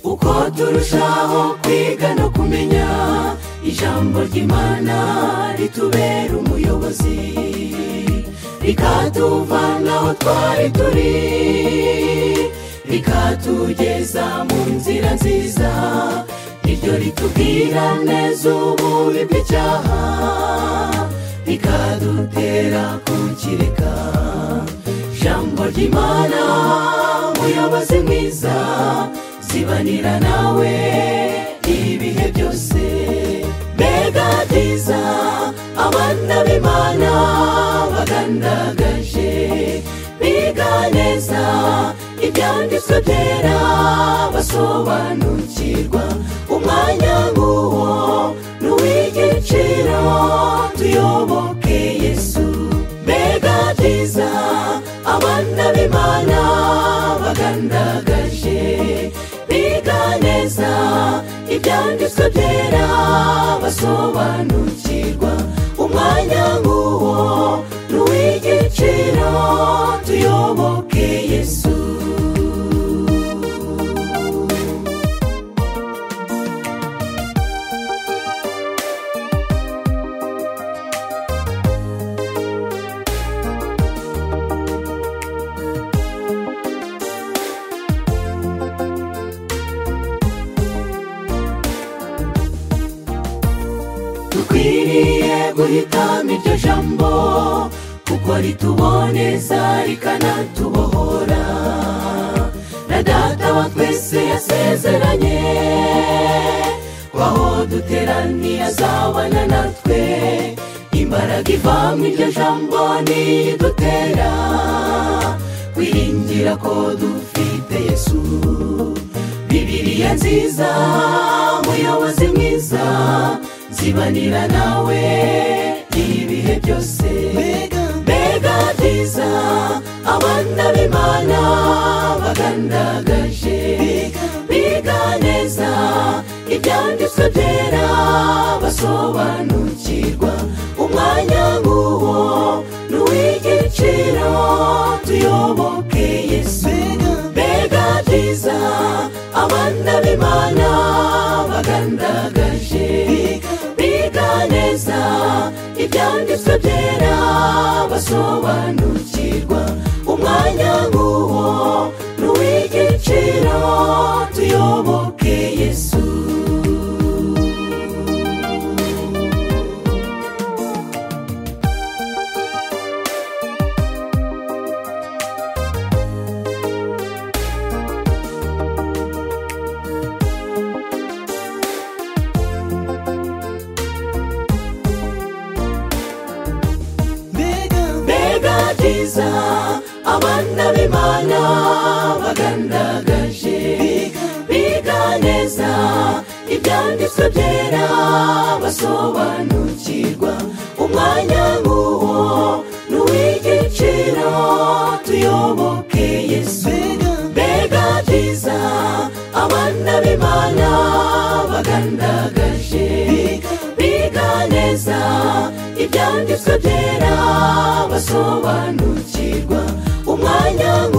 aho turushaho kwiga no kumenya ijambo ry'imana ritubera umuyobozi rikatuvana aho twari turi rikatugeza mu nzira nziza iryo ritubwira neza ububi bw'icyaha rikadutera kukireka ijambo ry'imana umuyobozi mwiza zibanira nawe ibihe byose mbega byiza abana b'imana bagandagaje biga neza ibyanditswe byera basobanukirwa umwanya nk'uwo ni uw'igiciro tuyoboke yesu mbega byiza abana b'imana bagandagaje biga neza ibyanditswe byera basobanukirwa umwanya nk'uwo ni uw'igiciro tuyoboke yesu dukwiriye guhitamo iryo jambo kuko rituboneza rikanatubohora na data wa twese yasezeranye ko aho duteraniye azabana natwe imbaraga iva mu iryo jambo nidutera kwiringira ko dufite yesu bibiriya nziza umuyobozi mwiza zibanira nawe ibihe byose mbega byiza abana b'imana bagandagaje biga neza ibyanditswe byera basobanukirwa umwanya nk'uwo ni uw'igiciro tuyoboke yesu mbega byiza abana b'imana bagandagaje biga neza ibyanditswe byera basobanukirwa umwanya nk'uwo ni uw'igiciro tuyoboke yesu mbega byiza abana b'imana bagandagaje biga neza ibyanditswe byera basobanukirwa umwanya nk'uwo ni uw'igiciro tuyoboke yesu mbega byiza abana b'imana bagandagaje biga neza ibyanditswe byera basobanukirwa umwanya